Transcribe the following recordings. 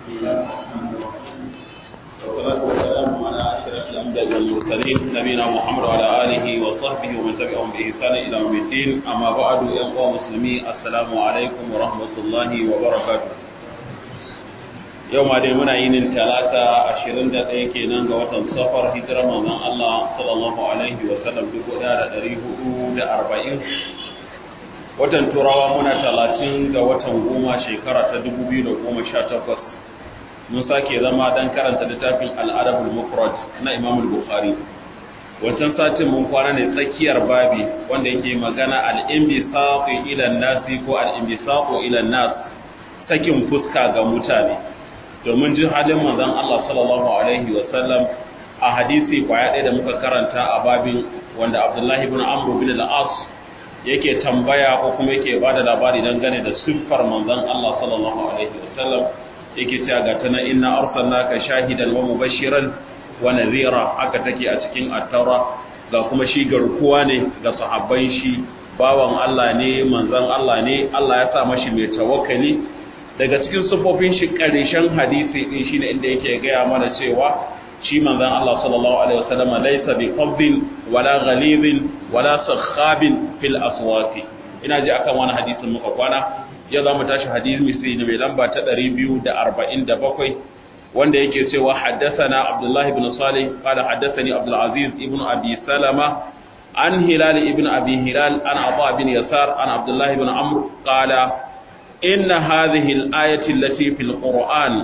والصلاة والسلام على أشرف الأنبياء والمرسلين نبينا محمد وعلى آله وصحبه ومن تبعهم بإحسان إلى يوم الدين أما بعد يا أخوة مسلمين السلام عليكم ورحمة الله وبركاته yau ma dai muna yinin talata ashirin da ɗaya kenan ga watan safar hijirar manzon Allah sallallahu alaihi wa sallam dubu ɗaya da ɗari hudu da arba'in watan turawa muna talatin ga watan goma shekara ta dubu biyu da goma sha takwas mun sake zama don karanta littafin al'adabul mufrad na imam bukhari wancan satin mun kwana ne tsakiyar babi wanda yake magana al-inbisaqu ila nasi ko al-inbisaqu ila nas sakin fuska ga mutane domin jin halin manzon Allah sallallahu alaihi wa sallam a hadisi kwaya ɗaya da muka karanta a babin wanda Abdullahi ibn Amr bin al-As yake tambaya ko kuma yake bada labari dangane da siffar manzon Allah sallallahu alaihi wa sallam yake cewa ga tana inna arsalnaka shahidan wa mubashiran wa nadhira haka take a cikin at-taura ga kuma shi garkuwa ne ga sahabban shi bawan Allah ne manzon Allah ne Allah ya sa mashi mai tawakkali daga cikin sufofin shi ƙarshen hadisi din shine inda yake gaya mana cewa shi manzon Allah sallallahu alaihi wasallam laysa bi qabdin wala ghalidin wala sakhabin fil aswaqi ina ji akan wani hadisin muka kwana ya za mu tashi hadisi sai ne mai lamba ta 247 wanda yake cewa haddathana Abdullah ibn Salih qala haddathani Abdul Aziz ibn Abi Salama an Hilal ibn Abi Hilal an Ata bin Yasar an Abdullah ibn Amr qala inna hadhihi al-ayati allati fil Qur'an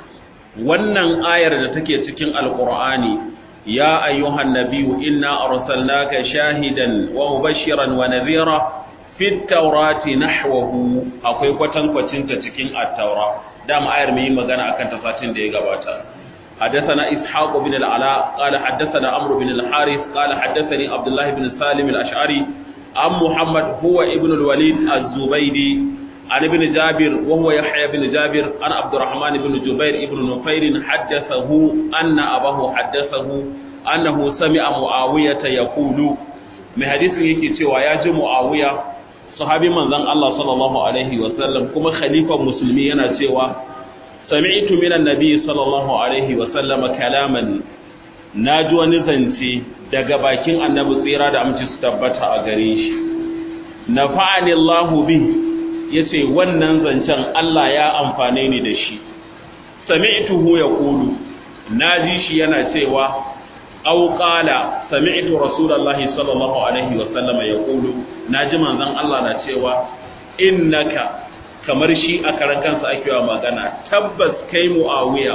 wannan ayar da take cikin Al-Qur'ani ya ayyuhan nabiyyu inna arsalnaka shahidan wa mubashiran wa nadhira fit tawrati nahwahu akwai kwatankwacin ta cikin at-taura dama ayar mai magana akan ta satin da ya gabata حدثنا إسحاق بن العلاء قال حدثنا عمرو بن الحارث قال حدثني عبد الله بن سالم الأشعري عن محمد هو ابن الوليد الزبيدي عن ابن جابر وهو يحيى بن جابر عن عبد الرحمن بن جبير بن نفير حدثه أن أباه حدثه أنه سمع معاوية يقول من حديث يكي سوى ياجي معاوية صحابي من ذن الله صلى الله عليه وسلم كما خليفة مسلمين سوى سمعت من النبي صلى الله عليه وسلم كلاما ناجوا نزنتي daga bakin annabi tsira da aminci su tabbata a gare shi nafa'ani Allahu bihi ya ce wannan zancen Allah ya amfane ni da shi sami'tuhu ya kulu na ji shi yana cewa auƙala sami'tu rasulallahi sallallahu alaihi wasallam ya kulu na ji manzon Allah na cewa innaka kamar shi a karan kansa ake wa magana tabbas kai mu'awiya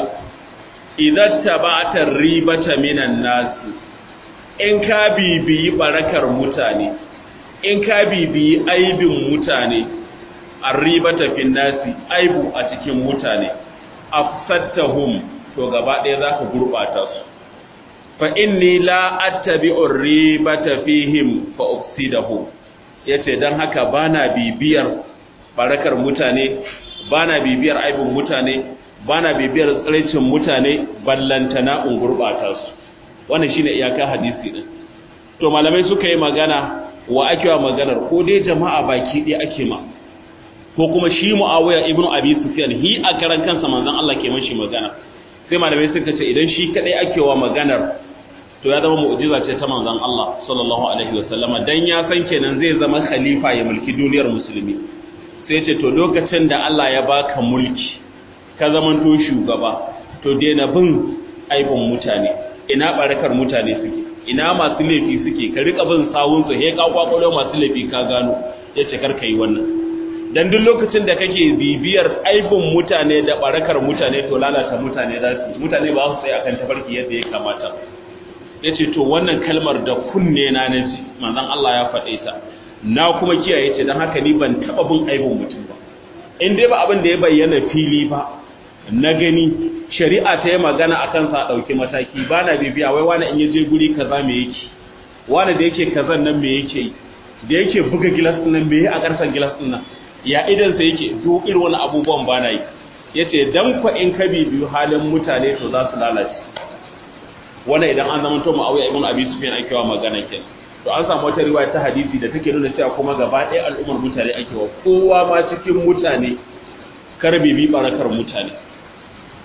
idan tabata ribata minan nasi in ka bibiyi barakar mutane in ka bibiyi aibin mutane arribata fin nasi aibu a cikin mutane afsattahum to gaba ɗaya zaka gurbata su fa inni la attabi'u ribata fihim fa ufsidahum yace dan haka bana bibiyar barakar mutane bana bibiyar aibun mutane bana bibiyar tsiraicin mutane ballantana in gurbata su wannan shine iyaka hadisi din to malamai suka yi magana wa ake wa maganar ko dai jama'a baki ɗaya ake ma ko kuma shi Muawiya ibn Abi Sufyan hi a karan kansa manzon Allah ke mashi magana sai malamai suka ce idan shi kadai ake wa maganar to ya zama mu'jiza ce ta manzon Allah sallallahu alaihi wasallama dan ya san kenan zai zama khalifa ya mulki duniyar musulmi sai ce to lokacin da Allah ya baka mulki ka zamanto shugaba to daina bin aibin mutane ina barakar mutane suke ina masu laifi suke ka rika bin sawun su he ka kwakwalo masu laifi ka gano yace kar ka yi wannan dan duk lokacin da kake bibiyar aibin mutane da barakar mutane to lalata mutane za su mutane ba su tsaya akan tafarki yadda ya kamata yace to wannan kalmar da kunne na naji manzon Allah ya faɗe ta na kuma kiyaye ce dan haka ni ban taba bin aibin mutum ba in dai ba abin da ya bayyana fili ba na gani shari'a ta yi magana akan sa dauki mataki ba na bibiya wai wani in ya je guri kaza me yake wani da yake kazan nan me yake da yake buga gilas nan me yi a karsan gilas nan ya idansa yake duk irin wani abubuwan ba na yi ya ce don kwa in ka biyu halin mutane to za su lalace wannan idan an zama to ma'auya ibn abi sufyan ake wa magana ke to an samu wata riwaya ta hadisi da take nuna cewa kuma gaba ɗaya al'ummar mutane ake wa kowa ma cikin mutane kar bibi barakar mutane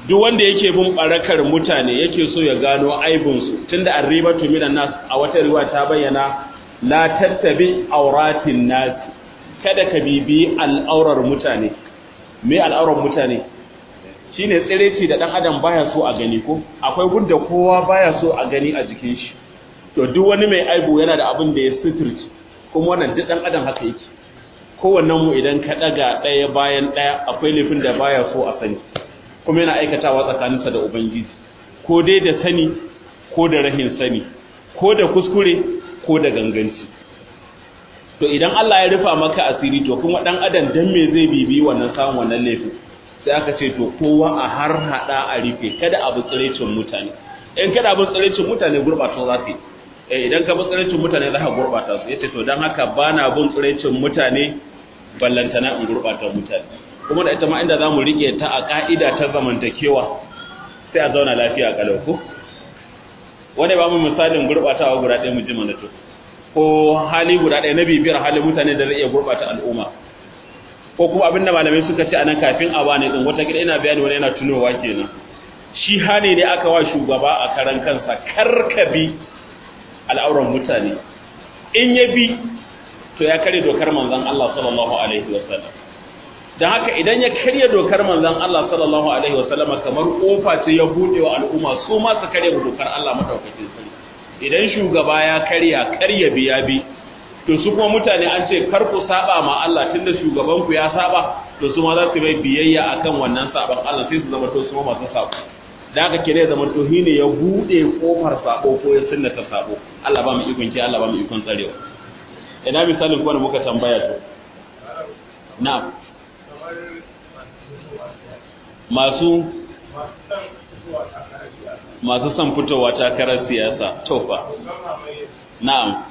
duk wanda yake bin barakar mutane yake so ya gano aibinsu tunda arribatu minan nas a wata riwaya ta bayyana la tattabi auratin nas kada ka bibi al'aurar mutane me al'aurar mutane shine tsireci da dan adam baya so a gani ko akwai gunda kowa baya so a gani a jikin shi to duk wani mai aibu yana da abin da ya suturci kuma wannan duk dan adam haka yake kowannen mu idan ka daga daya bayan daya akwai laifin da baya so a sani kuma yana aikatawa tsakaninsa da ubangiji ko dai da sani ko da rahin sani ko da kuskure ko da ganganci to idan Allah ya rufa maka asiri to kuma dan adam dan me zai bibi wannan samun wannan laifin sai aka ce to kowa a har hada a rufe kada abu tsirecin mutane in kada abu tsirecin mutane gurbata za su eh idan ka bi tsirecin mutane za ka gurbata su yace to dan haka bana bin tsirecin mutane ballantana in gurbata mutane kuma da ita ma inda zamu rike ta a ka'ida ta zamantakewa sai a zauna lafiya kalau ko wani ba mu misalin gurbatawa guda ɗaya mu ji mana to ko hali guda ɗaya na bibiyar halin mutane da zai iya gurbata al'umma ko kuma abin da malamai suka ce anan kafin a bani din wata gida ina bayani wani yana tunowa kenan shi hane ne aka wa shugaba a karan kansa karkabi al'auran mutane in ya bi to ya kare dokar manzon Allah sallallahu alaihi wasallam dan haka idan ya karya dokar manzon Allah sallallahu alaihi wasallam kamar kofa ce ya bude wa al'umma su ma su karya dokar Allah madaukakin sarki idan shugaba ya karya karya biya bi to su kuma mutane an ce kar ku saba ma Allah tunda shugaban ku ya saba to su ma za su bai biyayya akan wannan saban Allah sai su zama to su ma masu sabo da haka kire zama to ne ya bude kofar sabo ko ya sunnata sabo Allah ba mu ikon ki Allah ba mu ikon tsarewa ina misalin kuma da muka tambaya to na'am masu masu son fitowa takarar siyasa to fa na'am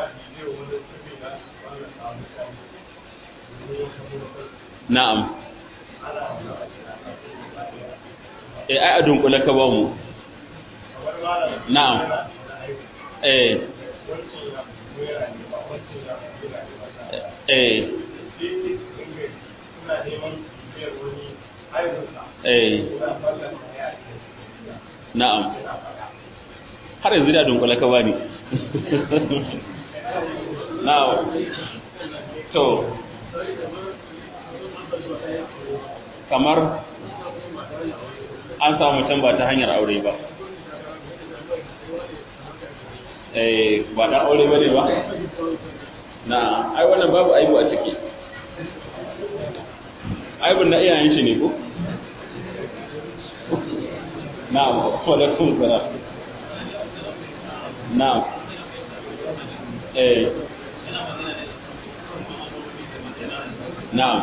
na'am eh ai a dunkule ka ba mu na'am eh eh eh na'am har yanzu da dunkule ka bani na'am to kamar an samu can ba ta hanyar aure ba eh ba dan aure bane ba na ai wannan babu aibu a ciki aibun na iyayen shi ne ko na'am wa alaikum salam na'am eh na'am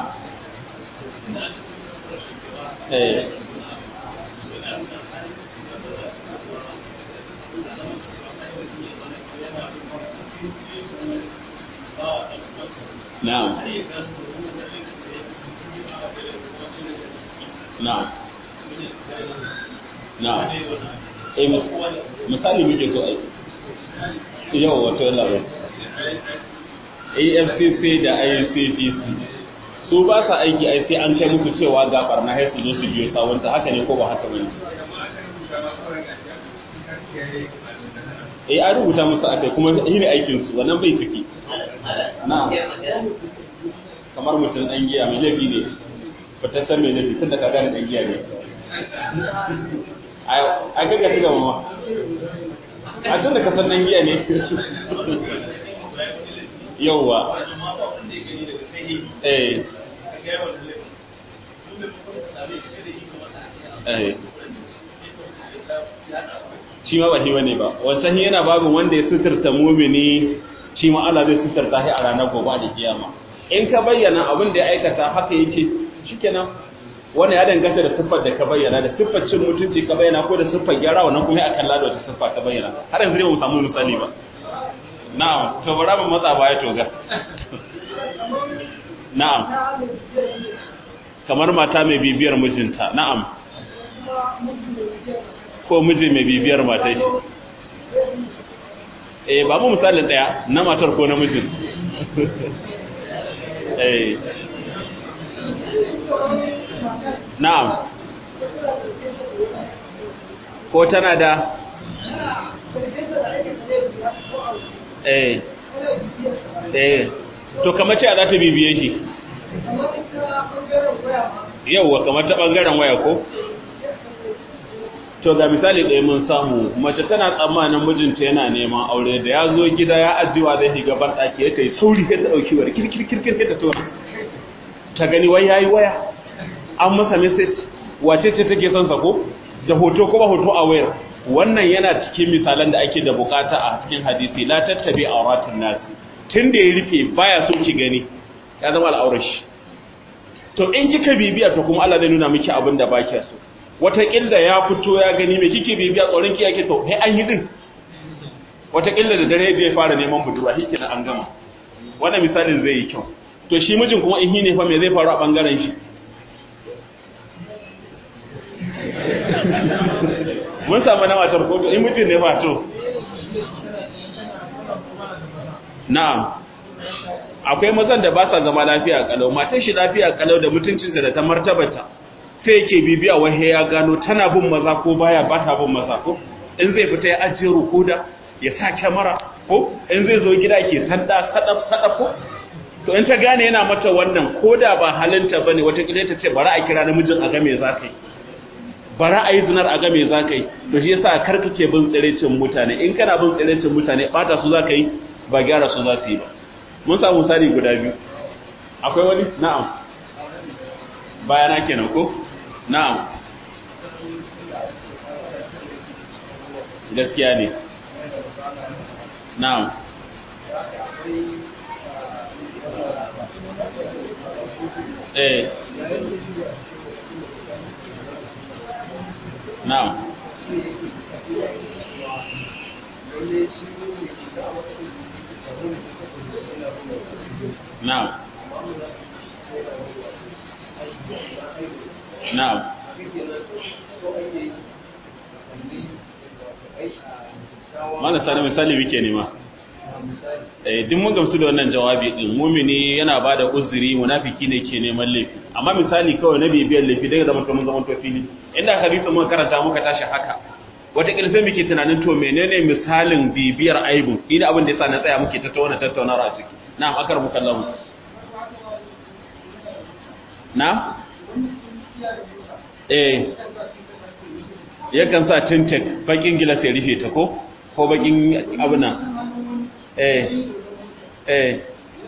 eh na'am na'am na'am eh misali muke so ai yau wato labar AFCC da ICPC su ba sa aiki ai sai an kai musu cewa ga barna sai su zo su biyo sawunta haka ne ko ba haka bane eh an rubuta musu akai kuma shi ne aikin su wannan bai ciki na'am kamar mutum dan giya mai laifi ne fitaccen mai laifi tun da ka gane dan giya ne a ga ga ga mama a tun da ka san dan giya ne yauwa eh eh shi ma ba shi bane ba wancan yana babin wanda ya suturta mumini shi ma Allah zai suturta shi a ranar gobe da kiyama in ka bayyana abin da ya aikata haka yake shikenan wani ya danganta da siffar da ka bayyana da siffar cin mutunci ka bayyana ko da siffar gyara wannan kuma ya kalla da wata siffa ka bayyana har yanzu ne mu samu misali ba na'am to bara mu matsa baya to ga na'am kamar mata mai bibiyar mijinta na'am ko miji mai bibiyar matai shi eh ba mu misalin daya na matar ko namijin eh na'am ko tana da eh eh to kamar ce za ta bibiye shi yauwa kamar ta bangaren waya ko to ga misali ɗaya mun samu mace tana tsammanin mijinta yana neman aure da ya zo gida ya ajiwa zai shiga ban ɗaki ya kai sauri sai ta ɗauki wani kirkirkirkir ta tona ta gani wai yayi waya an masa message wace ce take son sa ko da hoto ko ba hoto a wayar wannan yana cikin misalan da ake da bukata a cikin hadisi la tattabi awratun nas tun da ya rufe baya so ki gani ya zama al'aurar shi to in kika bibiya to kuma Allah zai nuna miki abin da ba kiya so wataƙila ya fito ya gani me kike bibiya tsoron ki yake to sai an yi din wataƙila da dare zai fara neman budurwa shi kenan an gama wannan misalin zai yi kyau to shi mijin kuma in ne fa me zai faru a bangaren shi mun samu na matar ko to in mijin ne fa to na'am akwai mazan da ba sa zama lafiya kalau matan shi lafiya kalau da mutuncinta da ta martabata sai yake bibiya wahe ya gano tana bin maza ko baya ba ta bin maza ko in zai fita ya ajiye rukuda ya sa kyamara ko in zai zo gida ke sanda sadaf sadaf ko to in ta gane yana mata wannan ko da ba halinta bane wata kila ta ce bari a kira namijin a ga me za ka yi bari a yi zinar a ga me za ka yi to shi yasa kar kake bin tsirecin mutane in kana bin tsirecin mutane bata su za ka yi ba gyara su za su yi ba mun samu misali guda biyu akwai wani na'am bayana kenan ko na'am gaskiya ne na'am eh na'am na'am na'am Mana sani misali muke nema. Eh duk mun gamsu da wannan jawabi din mumini yana bada uzuri munafiki ne ke neman laifi amma misali kawai na bibiyar laifi daga zaman mun zaman to fili inda hadisi mun karanta muka tashi haka wata sai muke tunanin to menene misalin bibiyar aibu ni da abin da yasa na tsaya muke tattauna tattaunawa a ciki na'am akar mukallahu na eh yakan sa tintek bakin gilas ya rufe ta ko ko bakin abuna eh eh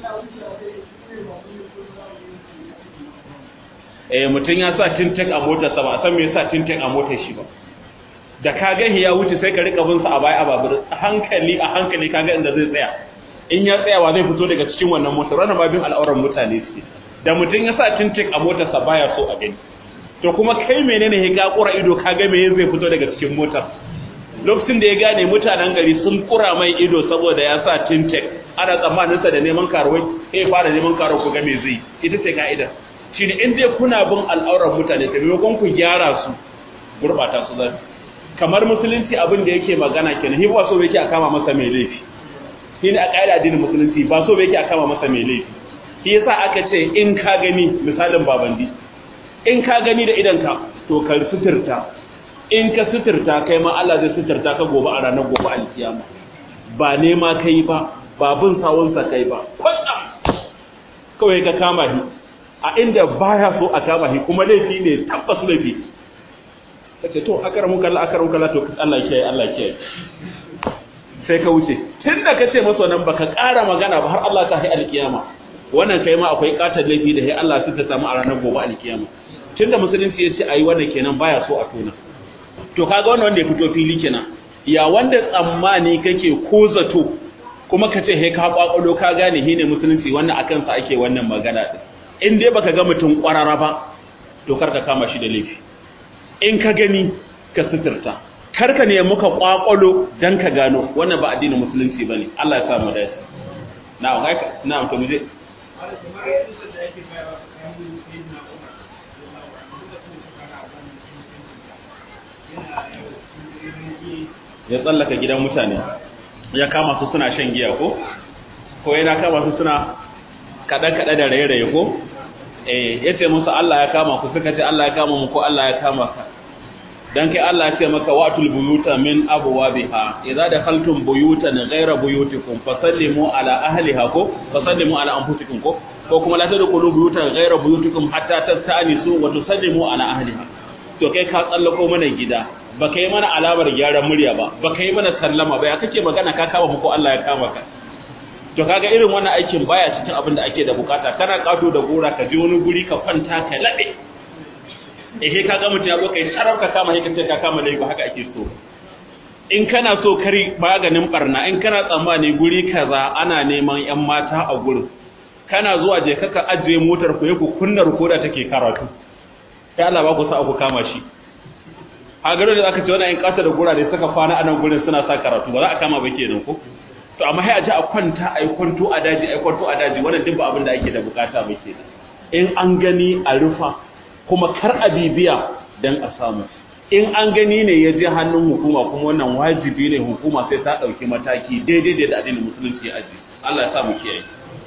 eh mutum ya sa tintek a motarsa ba a san me yasa tintek a motar shi ba da ka ga ya wuce sai ka rika bin sa a baya a babur hankali a hankali ka ga inda zai tsaya in ya tsaya wa zai fito daga cikin wannan motar wannan babin al'auran mutane suke da mutum ya sa tintek a motarsa baya so a gani to kuma kai menene ya ga kura ido ka ga me zai fito daga cikin motar lokacin da ya gane mutanen gari sun kura mai ido saboda ya sa tintek ana tsammanin sa da neman karuwai sai fara neman karuwa ku ga me zai ita ce ka'ida shine in dai kuna bin al'auran mutane ta maimakon ku gyara su gurbata su zai kamar musulunci abin da yake magana kenan hi ba so yake a kama masa mai laifi shine a ƙa'ida addinin musulunci ba so yake a kama masa mai laifi shi yasa aka ce in ka gani misalin babandi in ka gani da idanka to ka suturta in ka suturta kai ma Allah zai suturta ka gobe a ranar gobe alkiyama ba nema kai ba ba bin sawunsa kai ba kwanda kawai ka kama shi a inda baya so a kama shi kuma laifi ne tabbas laifi kace to akaramu kallah akaramu kallah to Allah kiyaye Allah kiyaye sai ka wuce tunda kace masa nan baka ƙara magana ba har Allah ta hai alkiyama wannan kai ma akwai katar laifi da sai Allah suka samu a ranar gobe alkiyama tunda musulunci ya ce ayi wannan kenan baya so a tona to kaga wannan wanda ya fito fili kenan ya wanda tsammani kake ko zato kuma ka ce he ka kwakwalo ka gane hine musulunci wannan akan sa ake wannan magana din in dai baka ga mutum kwarara ba to kar ka kama shi da laifi in ka gani ka suturta kar ka nemi ka kwakwalo dan ka gano wannan ba addinin musulunci bane Allah ya sa mu dace na'am haka na'am to mu je ya tsallaka gidan mutane ya kama su suna shan giya ko ko yana kama su suna kada-kada da raye-raye ko eh yace musu Allah ya kama ku suka ce Allah ya kama mu ko Allah ya kama ka dan kai Allah ya ce maka wa'tul buyuta min abwabiha idza dakhaltum buyutan ghayra buyutikum fasallimu ala ahliha ko fasallimu ala anfusikum ko ko kuma la tadkhulu buyutan ghayra buyutikum hatta tasta'nisu wa tusallimu ala ahliha to kai ka tsallako mana gida baka yi mana alamar gyaran murya ba baka yi mana sallama ba ya kake magana ka kama mu ko Allah ya kama ka to kaga irin wannan aikin baya cikin abin da ake da bukata kana kato da gora ka je wani guri ka kwanta ka labe eh kaga mutum ya zo kai sarau ka kama sai ka ce ka kama laifi haka ake so in kana so kari maganin barna in kana tsammani guri kaza ana neman yan mata a gurin kana zuwa je kaka ajiye motar ku ku kunna rukoda take karatu sai Allah ba ku sa ku kama shi a garin da aka ce wannan yan kasa da gura da suka kwana a nan gurin suna sa karatu ba za a kama ba kenan ko to amma sai a ji a kwanta a yi kwanto a daji a yi kwanto a daji wannan duk ba abin da ake da bukata ba kenan in an gani a rufa kuma kar a bibiya dan a samu in an gani ne ya je hannun hukuma kuma wannan wajibi ne hukuma sai ta ɗauki mataki daidai da addinin musulunci ya aji Allah ya sa mu kiyaye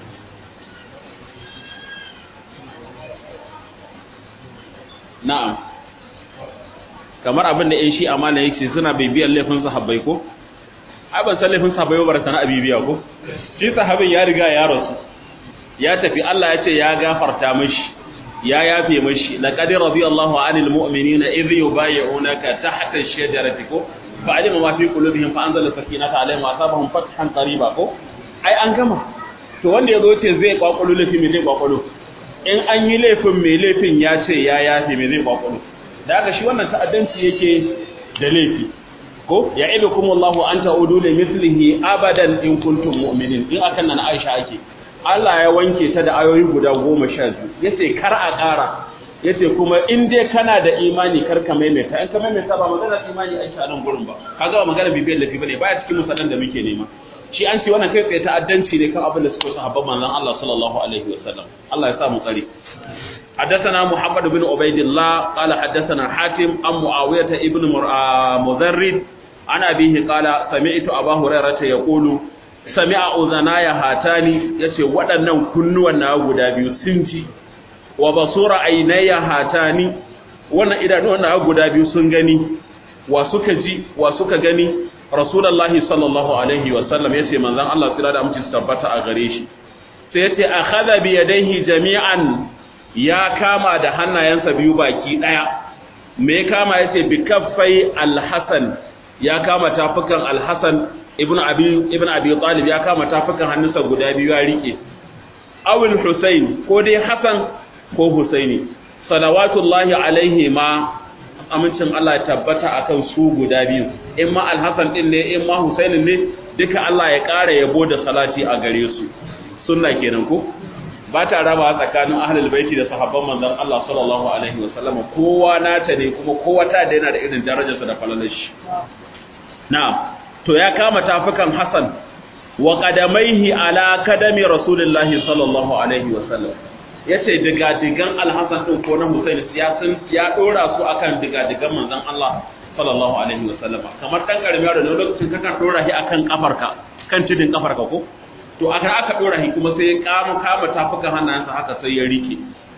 na'am kamar abin da 'yan shi amana yake suna bibiyar laifin sahabbai ko ai ban san laifin sahabbai ba sana bibiya ko shi sahabin ya riga ya rasu ya tafi Allah ya ce ya gafarta mishi ya yafe mishi laqad radiyallahu 'anil mu'minina idh yubayyi'unaka tahta ash-shajarati ko fa'alima ma fi qulubihim fa anzala sakinata 'alayhim wa asabahum fathan qariba ko ai an gama to wanda yazo ce zai kwakwalo laifin me zai kwakwalo in an yi laifin mai laifin ya ce ya yafe me zai kwakwalo da haka shi wannan ta'addanci yake da laifi ko ya idu kuma Allahu an ta'udu li mithlihi abadan in kuntum mu'minin in akan nan Aisha ake Allah ya wanke ta da ayoyi guda goma sha biyu yace kar a ƙara yace kuma in dai kana da imani kar ka maimaita in ka maimaita ba magana imani Aisha nan gurin ba kaga ba magana bibiyar lafi bane baya cikin musallan da muke nema shi an ce wannan kai tsaye ta'addanci ne kan abin da suka sahabban manzon Allah sallallahu alaihi wasallam Allah ya sa mu tsare حدثنا محمد بن عبيد الله قال حدثنا حاتم عن معاوية ابن مذرد عن أبيه قال سمعت أبا هريرة يقول سمع أذناي هاتاني يتي ودنن كنوا ناغو دابيو سنجي وبصور عيني هاتاني wannan idanuwan na guda biyu sun gani wa suka ji wa suka gani rasulullahi sallallahu alaihi wa sallam yace manzon Allah tsira da aminci tabbata a gare shi sai yace akhadha bi yadayhi jami'an ya kama da hannayensa biyu baki ɗaya me kama ya ce bi kaffai alhassan ya kama tafukan alhassan ibn abi ibn abi talib ya kama tafukan hannunsa guda biyu ya rike awil husain ko dai hasan ko husaini salawatullahi alaihi ma amincin Allah ya tabbata akan su guda biyu in ma alhassan din ne in ma husainin ne duka Allah ya ƙara yabo da salati a gare su sunna kenan ko ba ta raba tsakanin ahlul baiti da sahabban manzon Allah sallallahu alaihi wasallam kowa nata ne kuma kowa ta da yana da irin darajarsa da falalar shi na'am to ya kama tafukan Hassan wa qadamaihi ala kadami rasulillahi sallallahu alaihi wasallam yace diga digan al-Hasan din ko na Husain ya sun ya dora su akan diga digan manzon Allah sallallahu alaihi wasallam kamar dan karami da lokacin kakan dora shi akan kafarka kan tudin kafarka ko to aka aka dora shi kuma sai ya kama kama tafukan hannayensa haka sai ya rike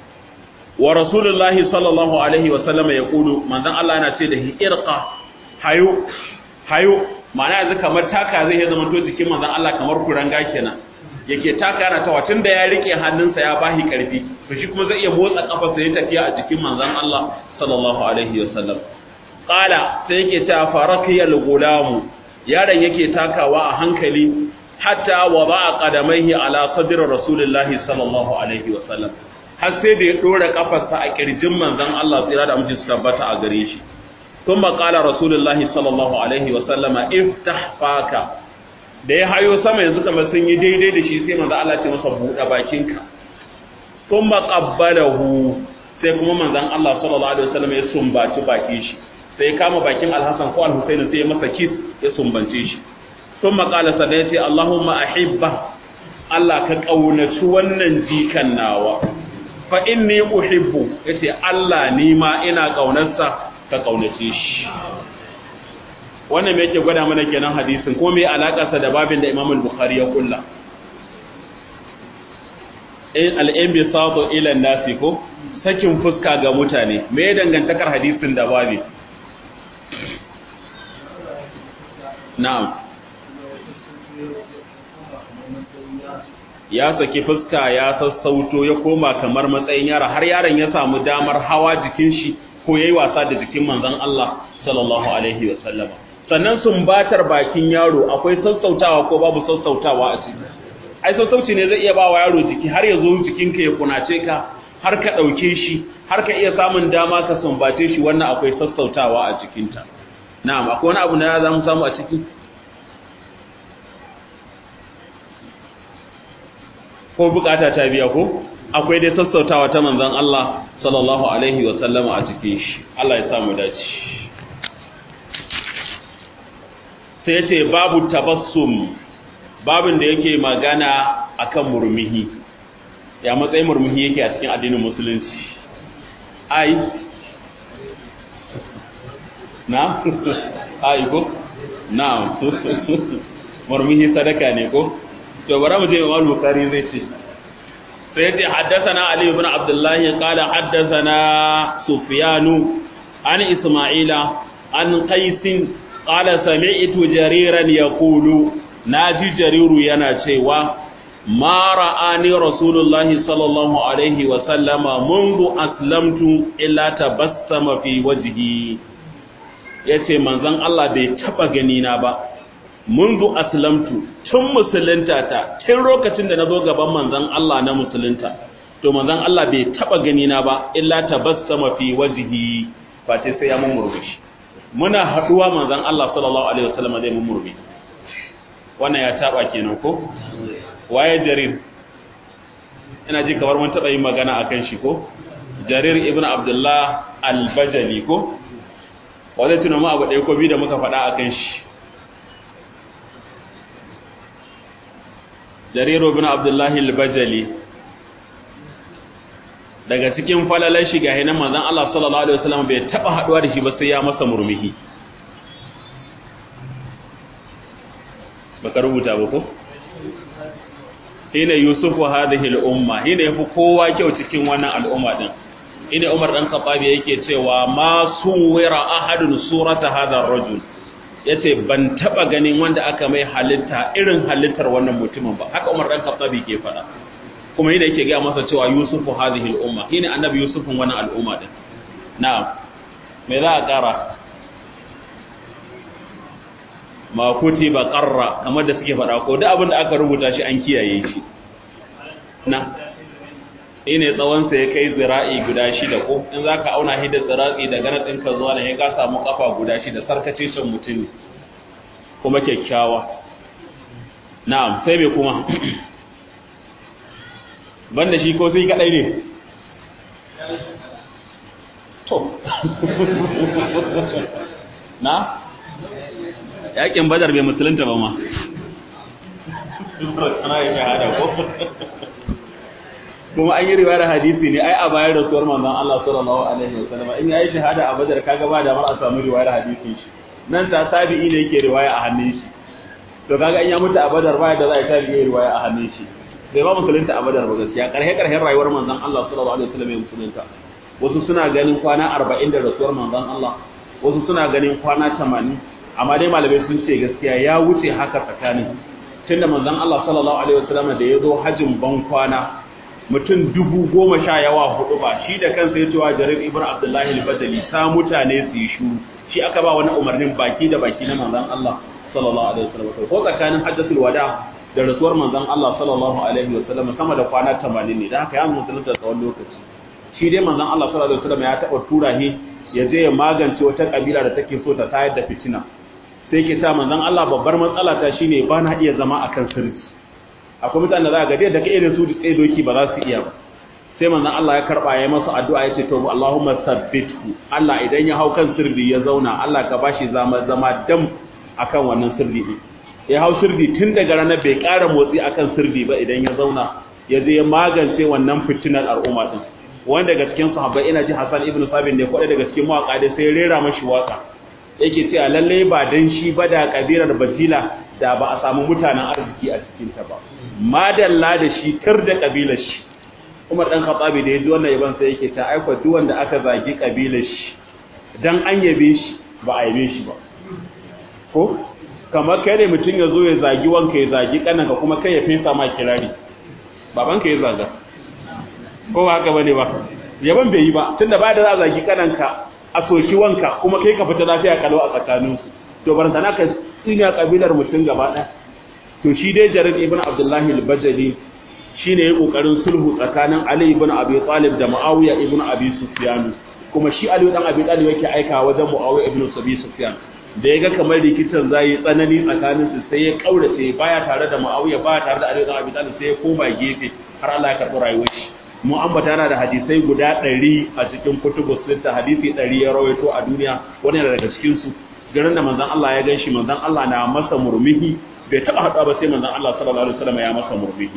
wa rasulullahi sallallahu alaihi wa sallama ya kudu manzon Allah yana ce da hi irqa hayo hayo ma'ana yanzu kamar taka zai ya zama to jikin manzon Allah kamar kuranga kenan yake taka yana tawa tunda ya rike hannunsa ya bahi karfi to shi kuma zai iya motsa kafarsa ya tafiya a jikin manzon Allah sallallahu alaihi wa sallam qala sai yake ta farakiyal gulamu yaron yake takawa a hankali hatta wada'a qadamaihi ala sadri rasulillahi sallallahu alaihi wa sallam har sai da ya dora kafarsa a kirjin manzon Allah tsira da amince su tabbata a gare shi thumma qala rasulullahi sallallahu alaihi wa sallama iftah faka da ya hayo sama yanzu kamar sun yi daidai da shi sai manzon Allah ce masa buɗe bakinka thumma qabbalahu sai kuma manzon Allah sallallahu alaihi wa sallam ya sumbaci bakin shi sai ya kama bakin Al-Hasan ko Al-Husaini sai ya masa kis ya sumbance shi ثم قال سنتي اللهم أحبه Allah ka ƙaunaci wannan jikan nawa fa inni uhibbu yace Allah ni ma ina ƙaunarsa ka ƙaunace shi wannan me yake gwada mana kenan hadisin ko me alakarsa da babin da Imam al-Bukhari ya kulla al-inbisatu ila nasi ko sakin fuska ga mutane me dangantakar hadisin da babi na'am ya saki fuska ya sassauto ya koma kamar matsayin yara har yaron ya samu damar hawa jikin shi ko yayi wasa da jikin manzon Allah sallallahu alaihi wa sallama sannan sumbatar bakin yaro akwai sassautawa ko babu sassautawa a ciki ai sassauci ne zai iya ba wa yaro jiki har ya zo jikinka ya kunace ka har ka ɗauke shi har ka iya samun dama ka sumbace shi wannan akwai sassautawa a cikinta na'am akwai wani abu da za mu samu a ciki ko bukata ta biya ko akwai dai sassautawa ta manzon Allah sallallahu alaihi wa sallama a cikin shi Allah ya samu dace sai yace babu tabassum babin da yake magana akan murmuhi ya matsayin murmuhi yake a cikin addinin musulunci ai na ai ko na murmuhi sadaka ne ko to bara mu je Imam Bukhari zai ce sai ce haddathana Ali ibn Abdullah qala haddathana Sufyan an Isma'ila an Qais qala sami'tu Jariran yaqulu naji Jariru yana cewa ma ra'ani Rasulullah sallallahu alaihi wa sallama منذ aslamtu illa tabassama fi wajhi yace manzon Allah bai taba gani na ba mundu aslamtu tun musulunta ta tun lokacin da na zo gaban manzon Allah na musulunta to manzon Allah bai taba gani na ba illa tabassama fi wajhi fa sai sai ya mun murmushi muna haduwa manzon Allah sallallahu alaihi wasallam zai mun murmushi wannan ya taba kenan ko waye jarir ina ji kamar mun taba yin magana akan shi ko jarir ibnu abdullah al-bajali ko wanda tunan mu abu ɗaya ko biyu da muka faɗa akan shi jariru bin abdullahi al-bajali daga cikin falalar shiga hinan manzon Allah sallallahu alaihi wasallam bai taba haduwa da shi ba sai ya masa murmuhi baka rubuta ba ko hina yusufu hadhihi al-umma hina yafi kowa kyau cikin wannan al'umma din ina Umar dan Khattabi yake cewa ma suwira ahadun surata hadha ar-rajul yace ban taba ganin wanda aka mai halitta irin halittar wannan mutumin ba haka Umar dan Khattabi ke faɗa kuma yana yake ga masa cewa Yusufu hadhihi al-umma shine annabi Yusufun wannan al'umma din na'am me za a kara ma kutiba qarra kamar da suke faɗa ko duk abin da aka rubuta shi an kiyaye shi na ine tsawon sa ya kai zira'i guda shida ko in zaka auna shi da zira'i daga nan ɗinka zuwa nan ya ka samu kafa guda shida sarkace shan mutum kuma kyakkyawa na'am sai me kuma banda shi ko sai kadai ne to na yakin badar bai musulunta ba ma ana yi shahada ko kuma an yi riwayar hadisi ne ai a bayan rasuwar manzon Allah sallallahu alaihi wasallam in yayi shahada a badar kaga ba da mar a samu riwayar hadisin shi nan ta tabi'i ne yake riwaya a hannun shi to kaga in ya mutu a badar ba da za a tabi'i riwaya a hannun shi bai ba musulunta a badar ba gaskiya karhe karhen rayuwar manzon Allah sallallahu alaihi wasallam ya musulunta wasu suna ganin kwana 40 da rasuwar manzon Allah wasu suna ganin kwana 80 amma dai malamai sun ce gaskiya ya wuce haka tsakanin tunda manzon Allah sallallahu alaihi wasallam da ya zo hajjin ban kwana mutum dubu goma sha yawa hudu ba shi da kansa ya cewa jarir ibn abdullahi al-badali sa mutane su yi shuru shi aka ba wani umarnin baki da baki na manzon Allah sallallahu alaihi wasallam ko tsakanin hajjatul wada da rasuwar manzon Allah sallallahu alaihi wasallam sama da kwana 80 ne da haka ya musulunta tsawon lokaci shi dai manzon Allah sallallahu alaihi wasallam ya taba tura shi ya je ya magance wata kabila da take so ta tayar da fitina sai ke sa manzon Allah babbar matsala ta shine ba na iya zama akan sirri akwai mutanen da za ga da ka irin su da tsaye doki ba za su iya ba sai manzon Allah ya karba ya masa addu'a ya ce to Allahumma sabbithu Allah idan ya hau kan sirri ya zauna Allah ka bashi zama zama dam akan wannan sirri din ya hau sirri tun daga ranar bai ƙara motsi akan sirri ba idan ya zauna ya je ya magance wannan fitinar al'umma din wanda daga cikin sahabbai ina ji Hassan ibn Sabit ne kwaɗe daga cikin mawaka dai sai rera mashi waka yake cewa lalle ba dan shi ba da kabilar Bajila da ba a samu mutanen arziki a cikin ta ba madalla da shi tar da kabilar shi Umar dan Khattabi da yaji wannan yaban sai yake ta aika duk wanda aka zagi kabilar shi dan an yabe shi ba a yabe shi ba ko kamar kai ne mutum ya zo ya zagi wanka ya zagi kananka kuma kai ya fesa ma kirari babanka ya zaga ko ba haka bane ba yaban bai yi ba tunda ba da za a zagi kananka a soki wanka kuma kai ka fita lafiya kalau a tsakanin to bar sana ka tsinya kabilar mutum gaba ɗaya to shi dai jarir ibn abdullahi al-bajali shine yayin kokarin sulhu tsakanin ali ibn abi talib da muawiya ibn abi sufyan kuma shi ali dan abi talib yake aika wajen muawiya ibn abi sufyan da ya ga kamar rikitan zai tsanani tsakanin su sai ya kaurace baya tare da muawiya baya tare da ali dan abi talib sai ya koma gefe har Allah ya karɓi rayuwar shi mu ambata yana da hadisai guda ɗari a cikin kutubu sita hadisi ɗari ya rawaito a duniya wani daga cikin su garin da manzon Allah ya gan shi manzon Allah na masa murmuhi bai taɓa haɗuwa ba sai manzon Allah sallallahu alaihi wasallam ya masa murmuhi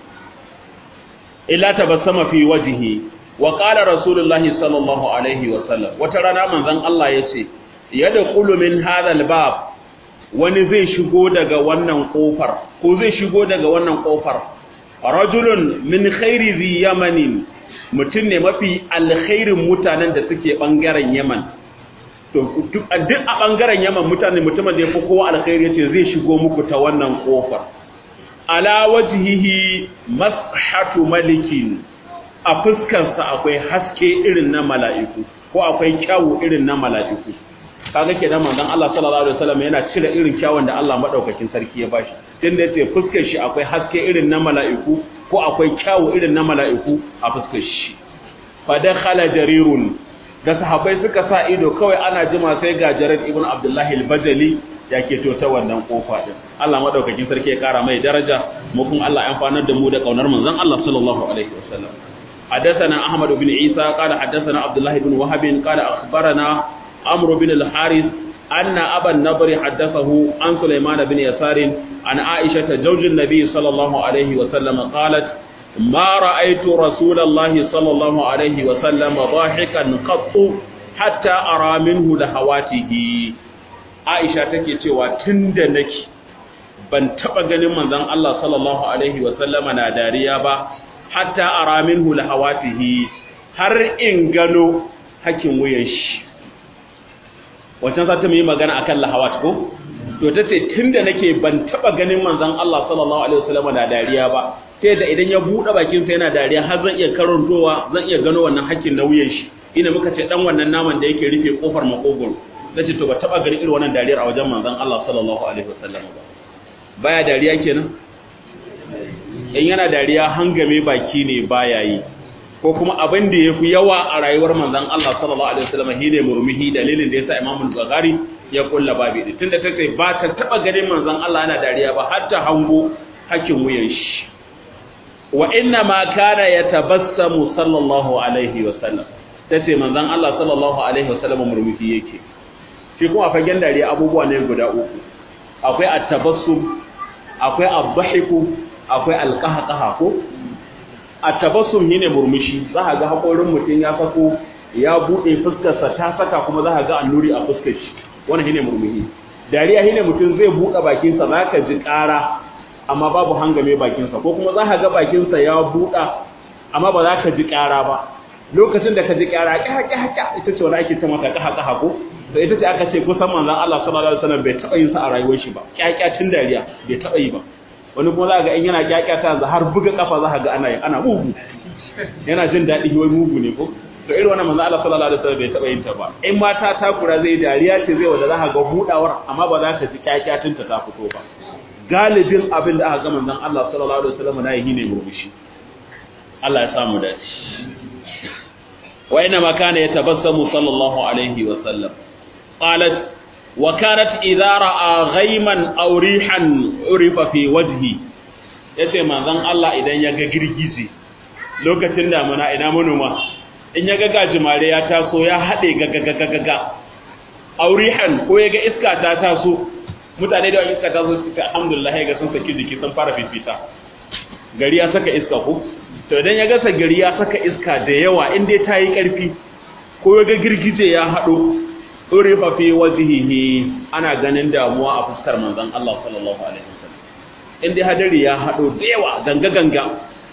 illa tabassama fi wajhihi wa qala rasulullahi sallallahu alaihi wasallam wata rana manzon Allah yace yadkhulu min hadha albab wani zai shigo daga wannan kofar ko zai shigo daga wannan kofar rajulun min khairi zi yamanin mutum ne mafi alkhairin mutanen da suke bangaren yaman to duk a bangaren yaman mutane mutumin da ya fi kowa alkhairi yace zai shigo muku ta wannan kofar ala wajhihi mashatu malikin a fuskarsa akwai haske irin na mala'iku ko akwai kyawu irin na mala'iku kaga kenan manzon Allah sallallahu alaihi wasallam yana cire irin kyawun da Allah madaukakin sarki ya bashi tunda yace fuskar shi akwai haske irin na mala'iku ko akwai kyawu irin na mala'iku a fuskar shi fa dakhala jarirun da sahabbai suka sa ido kawai ana jima sai ga Jarir ibn Abdullah al-Bajali ya keto ta wannan kofa din Allah madaukakin sarki ya kara mai daraja mu kun Allah ya amfanar da mu da kaunar manzon Allah sallallahu alaihi wasallam حدثنا أحمد بن عيسى قال حدثنا عبد الله بن وهب قال أخبرنا عمرو بن الحارث أن أبا النضر حدثه عن سليمان بن يسار عن عائشة زوج النبي صلى الله عليه وسلم قالت ما رأيت رسول الله صلى الله عليه وسلم ضاحكا قط حتى أرى منه لهواته عائشة take cewa tunda nake ban taba ganin manzon Allah sallallahu alaihi wasallama na dariya ba hatta ara minhu lahawatihi har in gano hakin wuyan shi wancan sata mu yi magana akan lahawat ko to ta ce tunda nake ban taba ganin manzon Allah sallallahu alaihi wasallam na dariya ba sai da idan ya bude bakin sa yana dariya har zan iya karantowa zan iya gano wannan hakkin na wuyan shi ina muka ce dan wannan naman da yake rufe kofar makogoro nace to ba taba ganin irin wannan dariyar a wajen manzon Allah sallallahu alaihi wasallam ba baya dariya kenan in yana dariya hangame baki ne baya yi ko kuma abin da yafi yawa a rayuwar manzon Allah sallallahu alaihi wasallam shine murmuhi dalilin da yasa Imam Bukhari ya kulla babi din tunda tace ba ta taba ganin manzon Allah yana dariya ba har ta hango hakkin wuyan shi wa inna ma kana yatabassamu sallallahu alaihi wasallam tace manzon Allah sallallahu alaihi wasallam murmuhi yake shi kuma fagen dariya abubuwa ne guda uku akwai at-tabassum akwai ad-dhahiku akwai alqahqaha ko at-tabassum shine murmushi za ka ga hakorin mutum ya sako ya bude fuskarsa ta saka kuma za ka ga annuri a fuskar shi wannan shine murmushi dariya shine mutum zai bude bakinsa za ka ji ƙara amma babu hangame bakinsa ko kuma za ka ga bakinsa ya buɗa amma ba za ka ji ƙara ba lokacin da ka ji ƙara ƙaha ƙaha ƙaha ita ce wani ake ta mata ƙaha ƙaha ko to ita ce aka ce kusan manzon Allah sallallahu alaihi wasallam bai taɓa yin sa a rayuwar shi ba ƙyaƙyatin dariya bai taɓa yi ba wani kuma za ga in yana ƙyaƙyata yanzu har buga kafa za ka ga ana yi ana mugu yana jin daɗi wai mugu ne ko to irin wannan manzon Allah sallallahu alaihi wasallam bai taɓa yin ta ba in mata takura zai dariya ce zai wanda za ka ga buɗawar amma ba za ka ji ƙyaƙyatin ta ta fito ba galibin abin da aka ga manzon Allah sallallahu alaihi wasallam na yi ne murmushi Allah ya samu dace wa inna ma kana yatabassamu sallallahu alaihi wasallam qalat wa kanat idza ra'a ghayman aw rihan urifa fi wajhi yace manzon Allah idan ya ga girgije lokacin damuna ina manoma in ya ga gajimare ya taso ya hade gagagagaga aurihan ko ya ga iska ta taso mutane da iska ta zo suka alhamdulillah ga sun saki jiki sun fara fifita gari ya saka iska ko to idan ya gasa gari ya saka iska da yawa in dai ta yi ƙarfi ko ya ga girgije ya haɗo urifa fi wajhihi ana ganin damuwa a fuskar manzon Allah sallallahu alaihi wasallam in dai hadari ya haɗo da yawa ganga ganga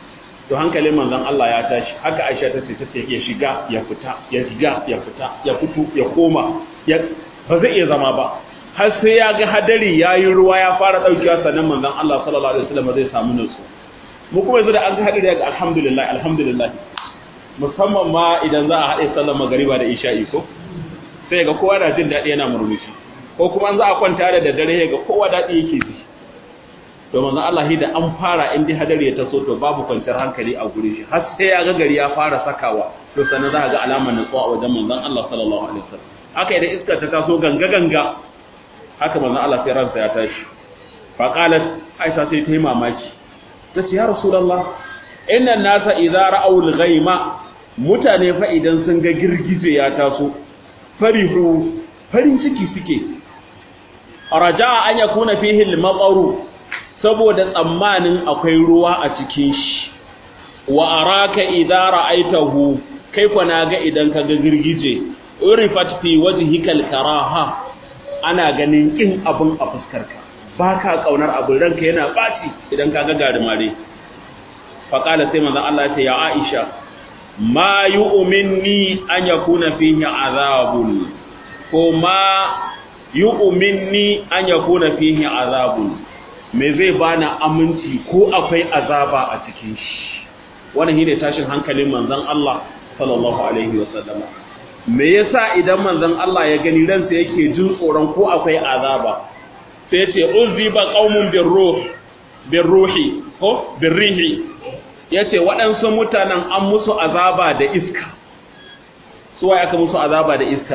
to hankalin manzon Allah ya tashi haka Aisha ta ce tace ya shiga ya fita ya shiga ya fita ya fito ya koma ya ba zai iya zama ba har sai ya ga hadari yayi ruwa ya fara daukewa sannan manzon Allah sallallahu alaihi wasallam zai samu nutsu mu kuma yanzu da an ga hadari ya ga alhamdulillah alhamdulillah musamman ma idan za a haɗe sallar magariba da isha'i ko sai ga kowa na jin daɗi yana murmushi ko kuma an za a kwanta da daddare ga kowa daɗi yake ji to manzon Allah da an fara in dai hadari ya taso to babu kwanciyar hankali a gure shi har sai ya ga gari ya fara sakawa to sannan za ga alamar nutsuwa a wajen manzon Allah sallallahu alaihi wasallam haka idan iska ta taso ganga ganga haka manzon Allah sai ransa ya tashi fa qalat Aisha sai ta yi mamaki ta ce ya rasulullah inna nasa idza ra'aw al-ghayma mutane fa idan sun ga girgije ya taso farihu farin ciki suke raja'a an yakuna fihi al-mataru saboda tsammanin akwai ruwa a cikin shi wa araka idza ra'aitahu kai kwa naga idan ka ga girgije urifat fi wajhikal karaha ana ganin kin abun a fuskarka baka kaunar abin ranka yana baci idan ka ga garimare fa qala sai manzon Allah ya ce ya Aisha ma yu'minni an yakuna fihi azabun ko ma yu'minni an yakuna fihi azabun me zai bana aminci ko akwai azaba a cikin shi wannan shine tashin hankalin manzon Allah sallallahu alaihi wasallam me yasa idan manzon Allah ya gani ransa yake jin tsoron ko akwai azaba sai yace uziba qaumun birruh birruhi ko birrihi yace waɗansu mutanen an musu azaba da iska su waye aka musu azaba da iska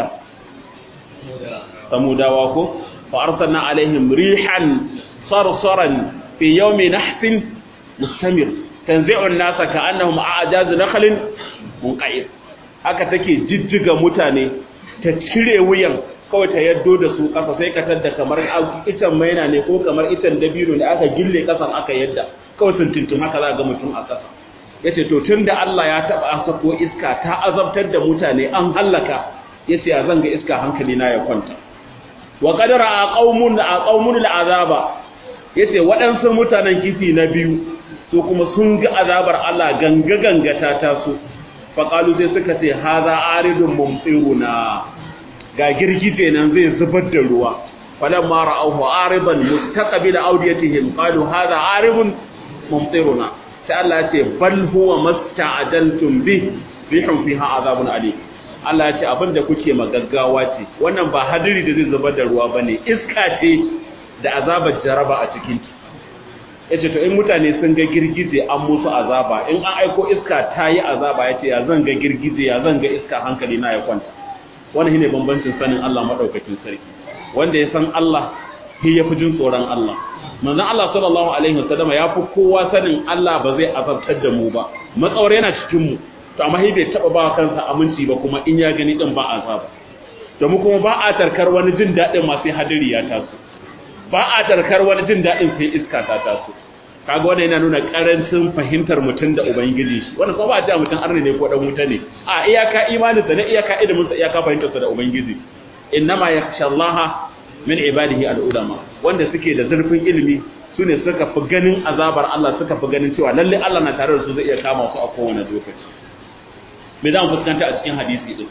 samudawa ko fa arsalna alaihim rihan صرصرا في يوم نحس مستمر تنزع الناس كأنهم أعجاز نخل منقعر haka take jijjiga mutane ta cire wuyan kawai ta yaddo da su ƙasa sai ka tadda kamar itan maina ne ko kamar itan dabino da aka gille ƙasan aka yadda kawai sun tuntun haka za ga mutum a ƙasa yace to tunda Allah ya taba sako iska ta azabtar da mutane an hallaka yace ya zanga iska hankali na ya kwanta wa qadara a qaumun a qaumun al'azaba yace waɗansu mutanen kifi na biyu su kuma sun ga azabar Allah ganga ganga ta taso faqalu sai suka ce haza aridun mumtiruna ga girgije nan zai zubar da ruwa falamma ra'awhu ariban mustaqbil awdiyatihim qalu haza aridun mumtiruna sai Allah ya ce bal huwa masta'ajaltum bih rihun fiha azabun alim Allah ya ce abinda kuke magaggawa ce wannan ba hadiri da zai zubar da ruwa bane iska ce da azabar jaraba a cikin yace to in mutane sun ga girgize an musu azaba in an aiko iska ta yi azaba yace ya zan ga girgize ya zan ga iska hankali na ya kwanta wannan shine bambancin sanin Allah madaukakin sarki wanda ya san Allah shi yafi jin tsoron Allah manzon Allah sallallahu alaihi wasallam ya fi kowa sanin Allah ba zai azabtar da mu ba matsawar yana cikin mu to amma shi bai taba ba kansa aminci ba kuma in ya gani din ba azaba domin kuma ba a tarkar wani jin daɗin masu hadari ya taso ba a tarkar wani jin daɗin sai iska ta taso kaga wannan yana nuna karancin fahimtar mutum da ubangiji shi wannan kuma ba a ce mutum arne ne ko dan wuta ne a iyaka imanin sa ne iyaka ilimin sa iyaka fahimtar sa da ubangiji innama yakhshallaha min ibadihi al-ulama wanda suke da zurfin ilimi sune suka fi ganin azabar Allah suka fi ganin cewa lalle Allah na tare da su zai iya kama su a kowane lokaci me za mu fuskanta a cikin hadisi din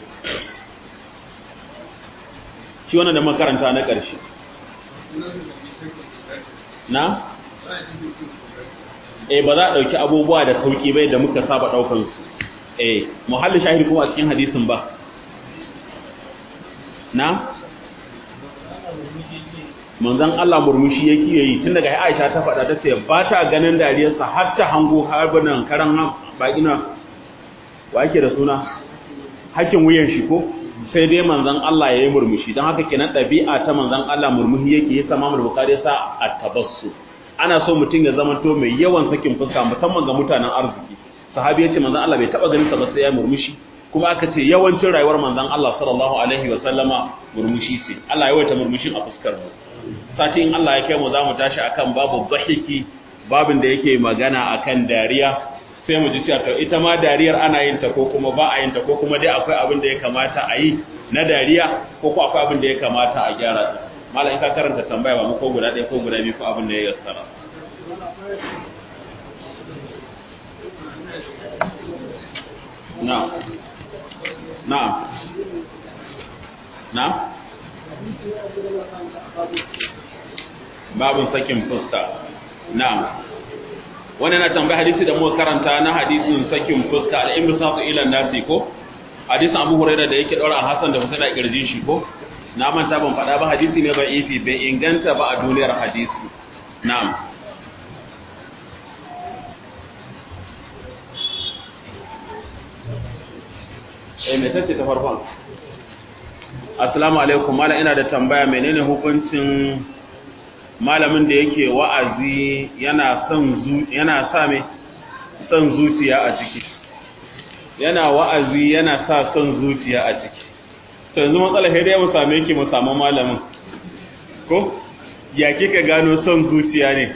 shi wannan da makaranta na ƙarshe na eh ba za a ɗauki abubuwa da sauƙi bai da muka saba ɗaukan su eh muhallin shahid kuma a cikin hadisin ba na manzon Allah murmushi yake yi tun daga Aisha ta faɗa ta ce ba ta ganin dariyarsa har ta hango harbunan karan bakina wa yake da suna hakin wuyan shi ko sai dai manzon Allah ya yi murmushi don haka kenan ɗabi'a ta manzon Allah murmushi yake ya sama mu bukari sa a tabassu ana so mutum ya zama to mai yawan sakin fuska musamman ga mutanen arziki sahabi ya ce manzon Allah bai taba ganin sa ba sai ya murmushi kuma aka ce yawancin rayuwar manzon Allah sallallahu alaihi wa sallama murmushi ce Allah ya yawaita murmushin a fuskar mu sati in Allah ya kai mu za mu tashi akan babu dhahiki babin da yake magana akan dariya sai mu ji cewa to ita ma dariyar ana yin ta ko kuma ba a yin ta ko kuma dai akwai abin da ya kamata a yi na dariya ko ko akwai abin da ya kamata a gyara ta mala in ka karanta tambaya ba mu ko guda ɗaya ko guda biyu ko abin da ya yassara na'am na'am na'am babin sakin fuska na'am wannan na tambaya hadisi da muka karanta na hadisin sakin fuska al-imsatu ila nasi ko hadisin Abu Hurairah da yake daura Hassan da Husain a kirjin shi ko na manta ban faɗa ba hadisi ne bai ifi bai inganta ba a duniyar hadisi na'am eh me tace ta farkon assalamu alaikum mala ina da tambaya menene hukuncin malamin da yake wa'azi yana son yana sa me son zuciya a ciki yana wa'azi yana sa son zuciya a ciki to yanzu matsala sai dai mu same ki mu samu malamin ko ya kika gano son zuciya ne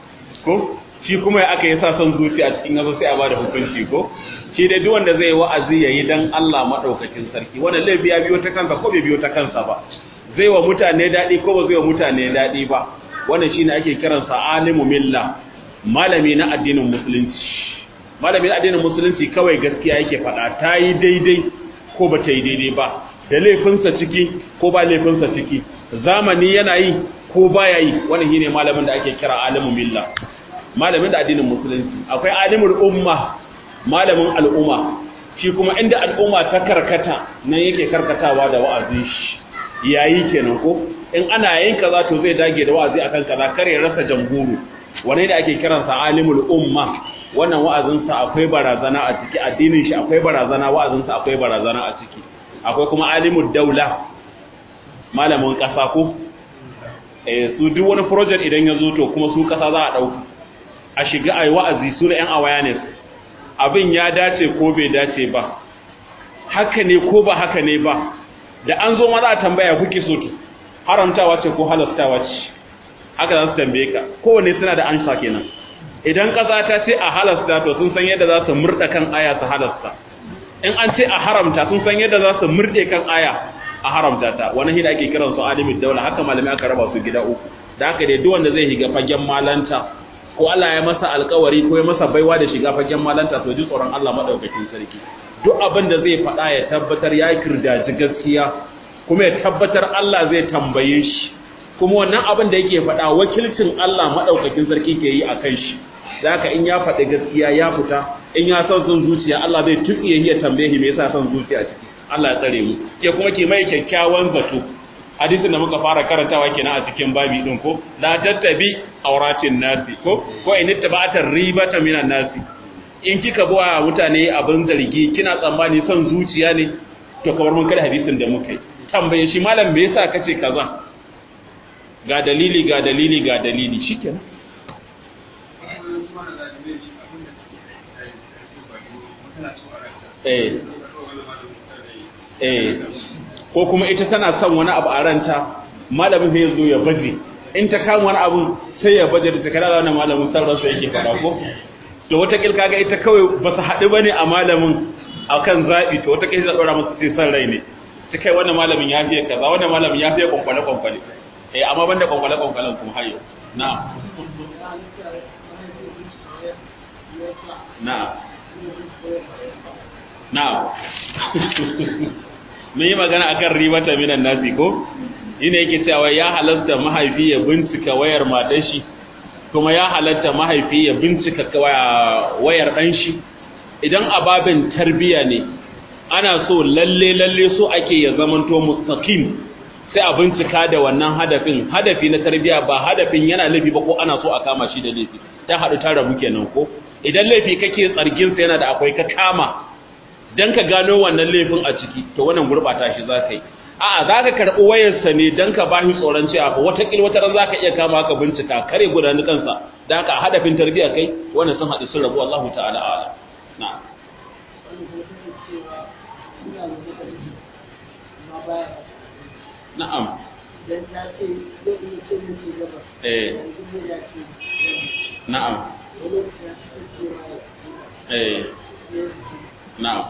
ko shi kuma ya aka yi sa son zuciya a cikin yazo sai a bada hukunci ko shi dai duk wanda zai wa'azi yayi dan Allah madaukakin sarki wannan laifi ya biyo ta kansa ko bai biyo ta kansa ba zai wa mutane dadi ko ba zai wa mutane dadi ba wannan shine ake kiransa alimu milla malami na addinin musulunci malami na addinin musulunci kawai gaskiya yake faɗa ta yi daidai ko ba ta yi daidai ba da laifinsa ciki ko ba laifinsa ciki zamani yana yi ko baya yi wannan shine malamin da ake kira alimu milla malamin da addinin musulunci akwai alimul umma malamin al'umma shi kuma inda al'umma ta karkata nan yake karkatawa da wa'azin shi yayi kenan ko in ana yin kaza to zai dage da wa'azi akan kaza kare rasa jamhuru wani da ake kiransa alimul umma wannan wa'azin sa akwai barazana a ciki addinin shi akwai barazana wa'azin sa akwai barazana a ciki akwai kuma alimul daula malamin kasa ko eh su duk wani project idan ya zo to kuma su kasa za a dauka a shiga ai wa'azi su da yan awareness abin ya dace ko bai dace ba haka ne ko ba haka ne ba da an zo ma za a tambaya kuke so to haramtawa ce ko halastawa ce haka za su tambaye ka kowanne suna da ansa kenan idan ƙasa ta ce a halasta to sun san yadda za su murɗa kan aya su halasta in an ce a haramta sun san yadda za su murɗe kan aya a haramta ta wani hida ake kiran su alimin daula haka malami aka raba su gida uku da haka dai duk wanda zai shiga fagen malanta ko Allah ya masa alƙawari ko ya masa baiwa da shiga fagen malanta to ji tsoron Allah madaukakin sarki duk abin da zai faɗa ya tabbatar ya kirdaji gaskiya kuma ya tabbatar Allah zai tambaye shi kuma wannan abin da yake faɗa wakilcin Allah maɗaukakin sarki ke yi a kan shi zaka in ya faɗi gaskiya ya fita in ya son son zuciya Allah zai tuƙiye ya tambaye shi me yasa son zuciya ciki Allah ya tsare mu ke kuma ke mai kyakkyawan zato hadisin da muka fara karantawa kenan a cikin babi din ko la tattabi auratin nasi ko ko in ittaba'ata ribata minan nasi in kika bawa mutane abin zargi kina tsammani son zuciya ne to kamar mun kada hadisin da muka yi tambaye shi malam me yasa kace kaza ga dalili ga dalili ga dalili shikenan eh eh ko kuma ita tana son wani abu a ranta malamin sai zo ya baje in ta kama wani abu sai ya baje da ta kada wannan malamin sarran sa yake fada ko to wata kil kaga ita kawai ba su haɗu bane a malamin akan zabi to wata kil zai dora masa sai san rai ne ta kai wannan malamin ya fiye kaza wannan malamin ya fiye kwankwale kwankwale eh amma banda kwankwale kwankwalen kuma hayo na'am na'am na'am mun yi magana akan ribata minan nasi ko ina yake cewa ya halatta mahaifi ya bincika wayar matar shi kuma ya halatta mahaifi ya bincika wayar ɗan shi idan ababin tarbiya ne ana so lalle lalle so ake ya zamanto mustaqim sai a bincika da wannan hadafin hadafi na tarbiya ba hadafin yana laifi ba ko ana so a kama shi da laifi ta haɗu ta rabu kenan ko idan laifi kake tsargin sa yana da akwai ka kama dan ka gano wannan laifin a ciki to wannan gurbata shi za ka yi a'a za ka karɓi wayarsa ne dan ka ba shi tsoron cewa fa wata wata ran za ka iya kama ka bincika kare gudanar kansa da haka hadafin tarbiya kai wannan sun haɗu sun rabu Allahu ta'ala a'lam na'am na'am eh na'am eh na'am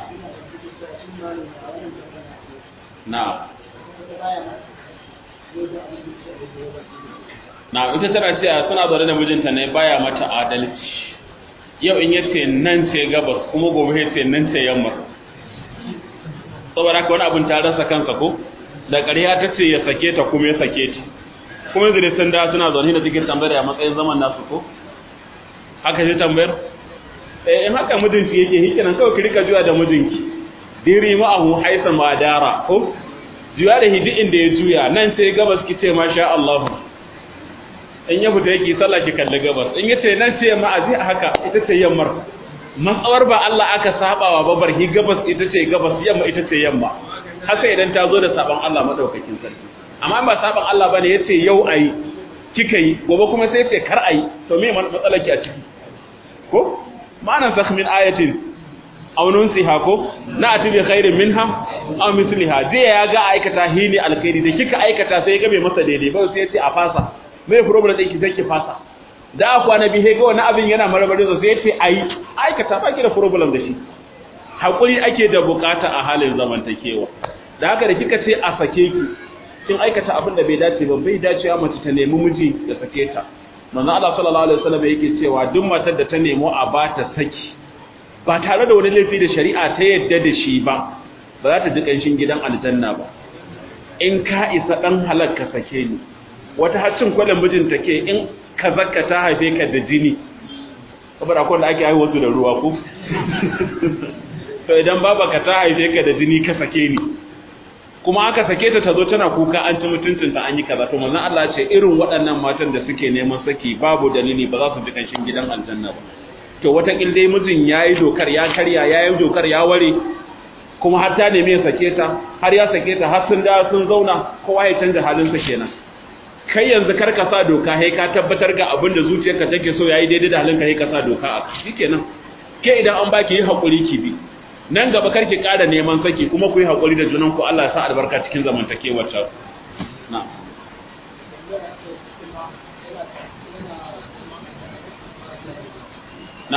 na'am na'am ita tana cewa suna zaune da mijinta ne baya mata adalci yau in yace nan ce gabas kuma gobe yace nan ce yamma saboda haka wani abin ta rasa kansa ko da ƙarya ta ce ya sake ta kuma ya sake ta kuma yanzu sun da suna zaune da suke tambayar a matsayin zaman nasu ko haka ce tambayar eh in haka mijinki yake hikinan kawai ki rika juya da mijinki diri ma'ahu haisan ma dara ko juya da hidi inda ya juya nan sai gabas ki ce masha Allah in ya fita yake sallah ki kalli gabas in yace nan ce ma'azi a haka ita ce yammar matsawar ba Allah aka sabawa ba barhi gabas ita ce gabas yamma ita ce yamma haka idan ta zo da saban Allah madaukakin sarki amma ba saban Allah bane yace yau ayi kika yi gobe kuma sai yace kar ayi to me matsalar ki a ciki ko ma'anan sakh min ayatin aw nunsiha ko na ati bi khairin minha aw misliha je ya ga aikata hini alkhairi da kika aikata sai ga bai masa daidai ba sai yace a fasa me problem din ki sai ki fasa da akwa na bihe ga wani abin yana marmarin sai yace ai aikata baki da problem da shi hakuri ake da bukata a halin zamantakewa da haka da kika ce a sake ki kin aikata abin da bai dace ba bai dace ya mace ta nemi miji da sake ta manzo Allah sallallahu alaihi wasallam yake cewa duk matar da ta nemo a ba ta saki ba tare da wani laifi da shari'a ta yadda da shi ba ba za ta ji kanshin gidan aljanna ba in ka isa dan halakka sake ni wata haccin kwallon mijin take in ka zakka ta haife ka da jini saboda akwai da ake haihuwa su da ruwa ko to idan baba ka ta haife ka da jini ka sake ni kuma aka sake ta tazo tana kuka an ci mutuncinta an yi kaza to manzon Allah ce irin waɗannan matan da suke neman saki babu dalili ba za su ji kanshin gidan aljanna ba to wata dai mijin yayi dokar ya karya yayi dokar ya ware kuma har ta neme ya sake ta har ya sake ta har sun da sun zauna kowa ya canza halin sa kenan kai yanzu kar ka sa doka sai ka tabbatar ga abin da zuciyarka take so yayi daidai da halinka sai ka sa doka a shikenan ke idan an baki yi hakuri ki bi nan gaba karki ƙara neman saki kuma ku yi haƙuri da junanku Allah ya sa albarka cikin zamantakewar ta na na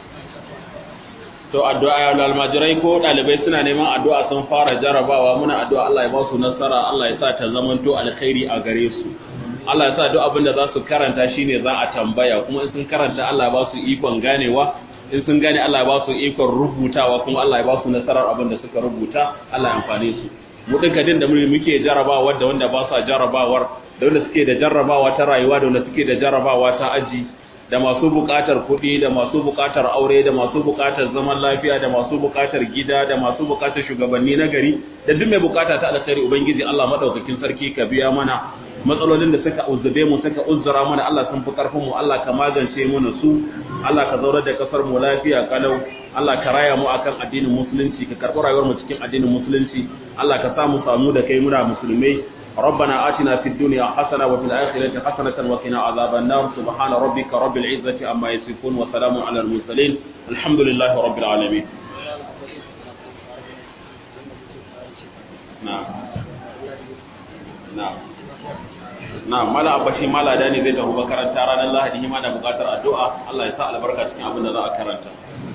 to addu'a almajirai ko ɗalibai suna neman addu'a sun fara jarabawa muna addu'a Allah ya ba su nasara Allah ya sa ta zamanto alkhairi a gare su Allah ya sa duk abin da za su karanta shine za a tambaya kuma in sun karanta Allah ya ba su ikon ganewa in sun gane Allah ya ba su ikon rubutawa kuma Allah ya ba su nasarar abin da suka rubuta Allah ya amfane su mu duka din da muke jarabawa da wanda ba sa jarabawar da wanda suke da jarrabawa ta rayuwa da wanda suke da jarrabawa ta aji da masu buƙatar kuɗi da masu buƙatar aure da masu buƙatar zaman lafiya da masu buƙatar gida da masu buƙatar shugabanni na gari da duk mai buƙata ta alkhairi ubangiji Allah madaukakin sarki ka biya mana matsalolin da suka uzzube mu suka uzzura mana Allah sun fi karfin mu Allah ka magance mana su Allah ka zaurar da kasar mu lafiya kalau Allah ka raya mu akan addinin musulunci ka karɓi rayuwar mu cikin addinin musulunci Allah ka sa mu samu da kai muna musulmai ربنا آتنا في الدنيا حسنة وفي الآخرة حسنة وقنا عذاب النار سبحان ربك رب العزة عما يصفون وسلام على المرسلين الحمد لله رب العالمين نعم نعم na'am mala abashi mala da ne zai tafi makaranta ranar lahadi hima da bukatar addu'a Allah ya sa albarka cikin abin da za a karanta